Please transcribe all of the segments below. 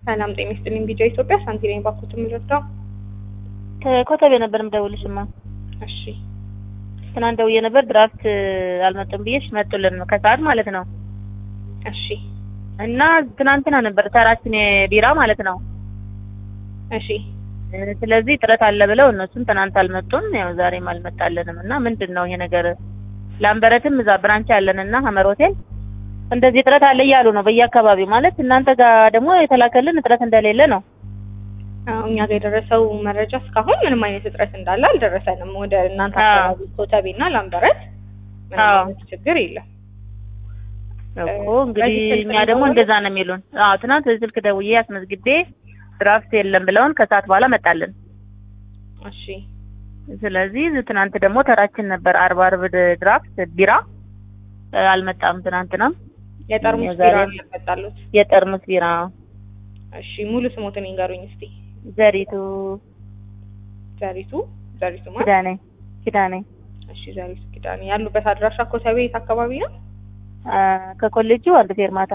ሰላም ጤና ይስጥልኝ። ቢጃ ኢትዮጵያ ሳንቲኔን ባኩት የምረዳው ከኮተቤ ነበር የምደውልሽማ። እሺ ትናንት ደውዬ ነበር ድራፍት አልመጡም ብዬሽ መጡልን ነው ከሰዓት ማለት ነው። እሺ እና ትናንትና ነበር ተራችን የቢራ ማለት ነው። እሺ ስለዚህ ጥረት አለ ብለው እነሱም ትናንት አልመጡም፣ ያው ዛሬም አልመጣልንም እና ምንድን ነው ይሄ ነገር? ላምበረትም እዛ ብራንች ያለን እና ሀመር ሆቴል እንደዚህ ጥረት አለ እያሉ ነው በየአካባቢው ማለት እናንተ ጋር ደግሞ የተላከልን እጥረት እንደሌለ ነው። አዎ፣ እኛ ጋር የደረሰው መረጃ እስካሁን ምንም አይነት እጥረት እንዳለ አልደረሰንም። ወደ እናንተ አዎ። አካባቢ ኮተቤና ላምበረት ምንም አዎ። አይነት ችግር የለም። እኮ እንግዲህ በዚህ ስልክ እኛ ነው ደግሞ የደወሉት? እንደዛ ነው የሚሉን። አዎ ትናንት በዚህ ስልክ ደውዬ አስመዝግቤ ድራፍት የለም ብለውን ከሰዓት በኋላ መጣልን። እሺ ስለዚህ ትናንት ደግሞ ተራችን ነበር አርብ አርብ ድራፍት ቢራ እ፣ አልመጣም። ትናንትናም የጠርሙስ የዛሬ- ቢራ ነው ያመጣሉት። የጠርሙስ ቢራ እሺ ሙሉ ስሞትን ይንገሩኝ እስቲ። ዘሪቱ ዘሪቱ ዘሪቱ ማለት ኪዳኔ ኪዳኔ እሺ ዘሪቱ ኪዳኔ ያሉበት አድራሻ ኮተቤ የት አካባቢ ነው? አ፣ ከኮሌጁ አንድ ፌርማታ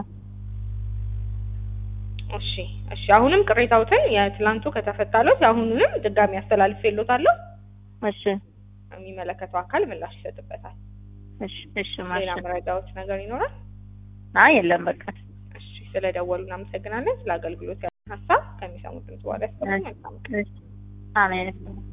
እሺ እሺ አሁንም ቅሬታዎትን የትላንቱ ከተፈታለት የአሁኑንም ድጋሚ አስተላልፌልዎታለሁ። እሺ የሚመለከተው አካል ምላሽ ይሰጥበታል። እሺ እሺ ሌላ ማሽ መረጃዎች ነገር ይኖራል? አይ የለም በቃ እሺ ስለደወሉ እናመሰግናለን። ስለ አገልግሎት ያለን ሀሳብ ከሚሰሙት ድምጽ በኋላ ያሰሙ። መልካም ቀን። እሺ አሜን